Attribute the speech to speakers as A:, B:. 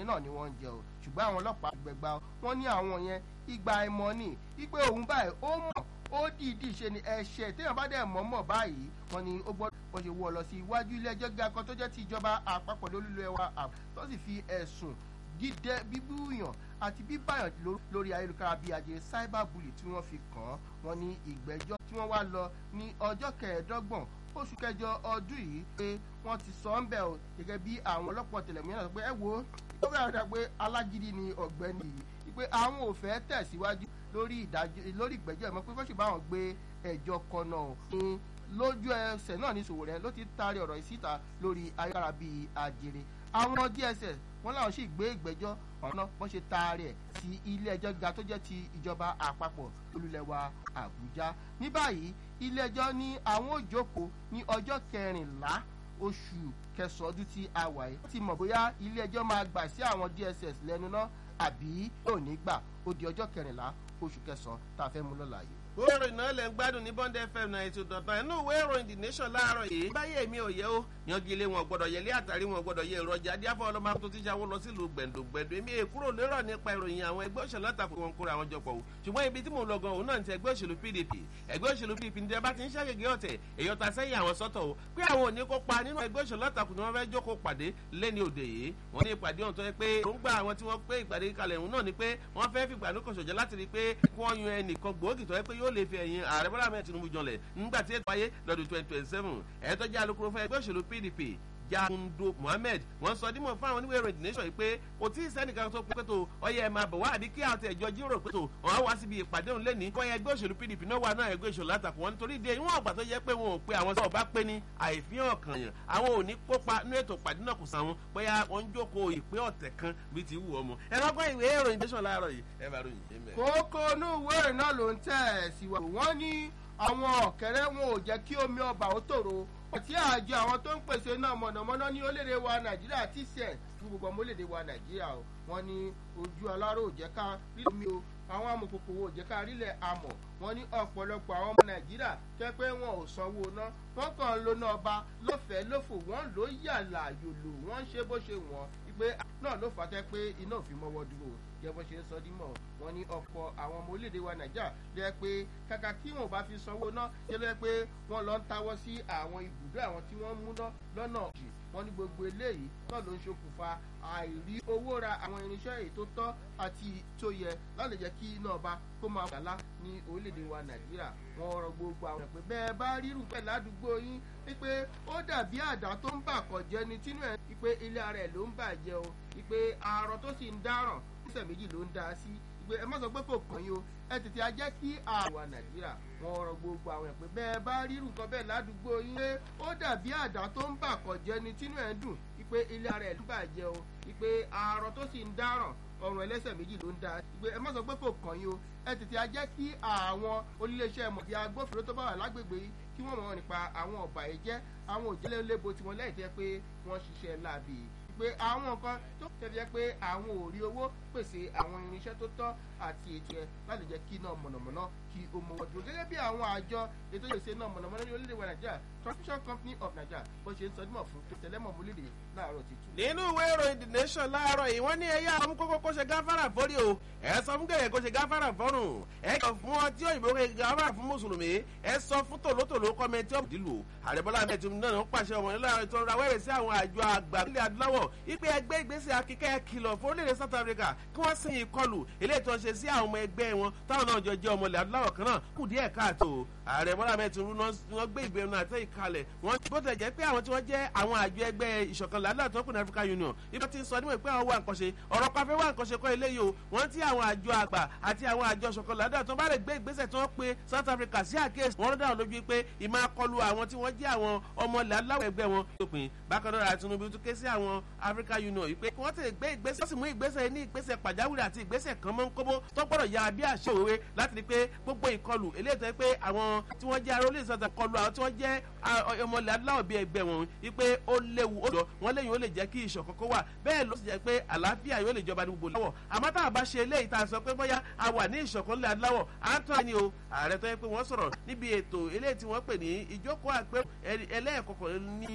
A: náà ni wọ́n ń jẹ o ṣùgbọ́n àwọn ọlọ́pàá gbẹgbà wọ́n ní àwọn yẹn ìgbà ìmọ̀ ni wípé òun báyìí ó mọ̀ ó dìídì ṣe ni ẹ̀ṣẹ̀ téèyàn bá dẹ̀ mọ̀ mọ̀ báyìí wọ́n ní ó gbọ́dọ̀ wọ́n ṣe wọ́ ọ lọ sí iwájú ilé ẹjọ́ gíga kan tó jẹ́ ti ìjọba àpapọ̀ lólùlọ ẹwà tó sì fi ẹ̀sùn dídẹ bíbúyàn àti bíbáyàn lórí ayélujára bíi ajé cyberbully tí wọ́n fi kàn án wọ́n ní ìgbẹ́jọ́ tí wọ́n wá lọ ní ọjọ́ kẹẹ̀ẹ́dọ́gbọ̀n oṣù kẹjọ ọdún yìí pé wọ́n ti sọ ń bẹ̀ o gẹ́gẹ́ bí àwọn ọlọ́pàá tẹlẹ̀múyàn sọ pé ẹ wo ó fẹ́ràn dá pé alágídí ni ọ̀gbẹ́ni yìí pé àwọn ò fẹ́ tẹ̀síwájú lórí ìdájọ́ lórí ìgbẹ́jọ́ ìmọ̀ pé kó sì bá wọn gbé ẹjọ́ kan náà ní lójú ẹsẹ̀ náà ní Sowore ló ti taari ọ̀rọ̀ ìsíta lórí ayélujára bíi àjèrè àwọn DSS wọn làwọn sì gbé ìgbẹ́jọ́ ọ̀nà bọ́n ṣe taari ẹ̀ sí ilé ẹjọ́ gíga tó jẹ́ ti ìjọba àpapọ̀ olùlẹ̀wà Àbújá ní báyìí ilé ẹjọ́ ní àwọn ò jókòó ní ọjọ́ kẹrìnlá oṣù kẹsàn-án ọdún tí a wà yìí. wọ́n ti mọ̀ bóyá ilé ẹjọ́ máa gbà sí àwọn DSS lẹ́nu náà àbí yóò ní gbà ó di ọjọ́ kẹrìnlá oṣù kẹsàn-án tá a fẹ́ mú lọ́la yìí
B: ìwé ìròyìn náà lẹ̀ ń gbádùn ní Bond FM náà ètò ìdọ̀tàn inú ìwé ìròyìn The Nation láàárọ̀ yìí. báyé mi ò yẹ ó yangi ilé wọn gbọ́dọ̀ yẹlé àtàrí wọn gbọ́dọ̀ yẹ ìrọ̀jà díàfọ ọlọmọ tó ti ṣàwọ lọ sílùú gbẹ̀ndògbẹ̀ndò èmi èkúrò lérò nípa ìròyìn àwọn ẹgbẹ́ òṣèlú àtàkùn wọn kóra àwọn jọpọ̀ o ṣùgbọ́n ibi tí mò ń lọ gan òun náà ti ẹgbẹ́ òṣèlú PDP ẹgbẹ́ òṣèlú PDP ní ẹbá ti ń ṣàgègé ọ̀tẹ̀ èyí ọ̀tà sẹ́yìn àwọn sọ́tọ̀ o pé àwọn ò ní kópa nínú ẹgbẹ́ òṣèlú àtàkùn tí wọ́n fẹ́ jókòó pàdé lẹ́ni òde yìí wọ́n ní ìpàdé ọ̀hún tó yẹ pé èròǹgbà àwọn tí wọ́n pé ìpàdé kalẹ̀ òun náà ni pé wọ́n fẹ́ fìgbà ní kọ̀ṣọ̀jọ́ láti rí i pé kí wọ́n yan ẹnìkan gbòógì tó yẹ pé yóò lè fi ẹ̀yìn ààrẹ bọ́lá mẹ́ẹ̀ Tinubu jọlẹ̀ nígbà tí ètò ayé lọ́dún twenty twenty seven ẹ̀ẹ́tọ́ jẹ́ alukoro fún ẹgbẹ́ òṣèlú PDP jakundo Mohammed wọ́n sọ dímọ̀ fún àwọn oníwèé ìròyìn nation yìí pé kò tí ì sẹ́nìkan tó pé tó ọyẹ ẹ̀ máa bọ̀ wá àbí kí àwọn ẹ̀jọ́ jíròrò pé tó wọ́n á wá síbi ìpàdé òun lẹ́ni wọ́n yẹ ẹgbẹ́ òṣèlú PDP náà wà náà ẹgbẹ́ òṣèlú àtàkùn wọn nítorí ìdí ìwọ̀n àgbà tó yẹ pé wọn ò pe àwọn sọ̀rọ̀ bá pé ní àìfihàn kan yàn àwọn ò ní kópa ní ètò ìpàdé náà kò sàwọn bóyá wọ́n ń jókòó ìpé ọ̀tẹ̀ kan bíi ti wù ọmọ ẹ lọ́gbọ́n ìwé ìròyìn nation láàárọ̀ yìí ẹ bá ròyìn yé mẹ́.
A: kókó inú ìwé ìròyìn náà ló ń tẹ̀ síwájú wọ́n ní àwọn ọ̀kẹ́rẹ́ wọn ò jẹ́ kí omi ọba ó tòrò àti àjọ àwọn tó ń pèsè náà mọ̀nàmọ́ná ní orílẹ̀-èdè wa nàìjíríà tcn fún gbogbo ọmọ orílẹ̀-èdè wa nàìjíríà o wọ́n ní ojú aláró ò jẹ́ ká rí omi o àwọn amòkòkò ò jẹ́ ká rílẹ̀ amọ̀ wọ́n ní ọ̀pọ̀lọpọ̀ àwọn ọmọ nàìjíríà jẹ́ pé wọn ò sanwó ná wọ́n kàn ń lo náà ọba lọ́fẹ̀ẹ́ lófò wọ́n ló yàlà yòlò wọ́n ń ṣe bó ṣe wọ́n pé náà ló fà á tẹ́ pé iná ò fi mọ́wọ́ dúró jẹ́ bó ṣe ń sọ dímọ̀ wọ́n ní ọ̀pọ̀ àwọn ọmọ orílẹ̀-èdè wa nàìjíríà jẹ́ pé kàkà kí wọn ò bá fi sanwó ná jẹ́ lọ́wọ́ pé wọ́n lọ ń tawọ́ sí àwọn ibùdó àwọn tí wọ́n mú ná lọ́nà jì wọ́n ní gbogbo eléyìí náà ló ń ṣokùnfà àìrí owó ra àwọn irinṣẹ́ èyí tó tọ́ àti tó yẹ láti jẹ́ kí iná ọba kó máa wà lá ní orílẹ̀-èdè wa nàìjíríà wọ́n rọ gbogbo àwọn ẹ̀ pé bẹ́ẹ̀ bá rírun pẹ̀ ládùúgbò yín wípé ó dàbí àdá tó ń bà kọ̀jẹ́ ni tínú ẹ̀ wípé ilé ara ẹ̀ ló ń bàjẹ́ o wípé àárọ̀ tó sì ń dáràn ìṣẹ̀ méjì ló ń dá sí pé ẹ má sọ pé kò kàn yín o ẹ tètè á jẹ́ kí àwa nàìjíríà wọn rọ gbogbo àwọn ẹ̀pẹ́ bẹ́ẹ̀ bá rírun nǹkan bẹ́ẹ̀ ládùúgbò yín pé ó dàbí àdá tó ń bà kọ̀jẹ́ ni tínú ẹ̀ ń dùn wípé ilé ara ẹ̀ ló ń bàjẹ́ o wípé àárọ̀ tó sì ń dáràn ọrùn ẹlẹ́sẹ̀ méjì ló ń dá pé ẹ má sọ pé kò kàn yín o ẹ tètè á jẹ́ kí àwọn oníléeṣẹ́ mọ̀bí agbófinró tó bá wà lágbègbè yìí kí wọ́n mọ̀ nípa àwọn ọ̀bàyéjẹ́ àwọn òjẹ́lẹ̀ lébo tiwọn lẹ́yìn tẹ́ pé wọ́n ṣiṣẹ́ láabi pé àwọn nǹkan tó tẹ̀lé pé àwọn ò rí owó pèsè àwọn irinṣẹ́ tó tọ́ àti ètò ẹ̀ láti jẹ́ kí iná mọ̀nàmọ́ná kí o mọ̀ wọ́n dúró gẹ́gẹ́ bí àwọn àjọ ètò ìṣe náà mọ̀nàmọ́ná ní orílẹ̀-èdè wa nàìjíríà transmission company of nigeria bó ṣe ń sọ dímọ̀ fún tẹ̀lẹ́mọ̀ múlẹ̀dẹ̀ láàárọ̀ ti tú.
B: nínú ìwé ìròyìn the nation láàárọ̀ yìí wọ́n ní ẹ̀yà àwọn kókó kó ṣe gáfárà fórí o ẹ sọ fún gẹ̀yẹ̀ kó ṣe gáfárà fọ́rùn ẹ kàn fún ọ tí òyìnbó kò gáfárà fún mùsùlùmí ẹ sọ fún tòlótòló kọ́mẹ́ntì ọ̀dìlù ààrẹ bọ́lá ahmed tinubu náà ń pàṣẹ ọmọ nílò àwọn ètò ìrawẹ́rẹ́ sí àwọn àjọ àgbà nílẹ̀ adúláwọ̀ ipe ẹgbẹ́ ìgbésẹ̀ akíkẹ́ kìlọ̀ fún orílẹ̀-èdè south africa kí wọ́n sìn ìkọlù eléyìí tó ń ṣe sí àwọn ọmọ ẹgbẹ́ wọn táwọn náà jọ jẹ́ ọmọ ilẹ̀ adúláwọ̀ kan náà kù díẹ̀ káàtó ààrẹ bọ́lá ahmed tinubu náà gbé ìgbénu àti ìkalẹ̀ wọ́n bó tẹ̀ jẹ́ pé àwọn tí wọ́n jẹ́ àwọn àjọ ẹgbẹ́ ìṣọ̀kan làdúrà tó kù ní african union ibi tí ń sọ níwọ̀n pé àwọn wà nǹkan ṣe ọ̀rọ̀ pàfẹ́ wà nǹkan ṣe kọ́ eléyìí o wọ́n ti àwọn àjọ àgbà àti àwọn àjọ ìṣọ̀kan làdúrà tó bá lè gbé ìgbésẹ̀ tí wọ́n pe south africa sí àkíyèsí wọ́n rọ́dà lójú pé ìmọ̀ akọlù àwọn tí wọ́n jẹ́ àwọn ọmọ ilẹ̀ aláwọ̀ ẹgbẹ́ wọn lópin bákan náà tinubu tún ké sí àwọn african union yìí pé kí wọ́n tètè gbé ìgbésẹ̀ wọ́n sì mú ìgbésẹ̀ ní ìgbésẹ̀ pàjáwìrì àti ìgbésẹ̀ kan mọ́ ń kóbó tó gbọ́dọ̀ ya bí àṣẹ òwe láti rí pé gbogbo ìkọlù eléyìí tó yẹ pé àwọn tí wọ́n jẹ́ arólé ìsọ̀tà kọlù àwọn tí wọ́n jẹ́ ọmọ ilẹ̀ aláwọ̀ bíi ẹgbẹ́ wọn wípé ó léwu ó jọ wọ́n léyìn ó lè jẹ́ kí ìṣọ̀kan kó wà bẹ́ẹ̀ ló sì jẹ́ pé àlàáfíà yóò lè jọba ní gbogbo láwọ̀ àmọ́ tá a bá ṣe eléyìí tá a sọ pé bóyá a wà ní ìṣọ̀kan ilẹ̀ aláwọ̀ à ń tọ́ ẹni o ààrẹ tó yẹ pé wọ́n sọ̀rọ̀ níbi ètò eléyìí tí wọ́n pè ní ìjókòó àpérò ẹlẹ́ẹ̀kọ̀kọ̀ ní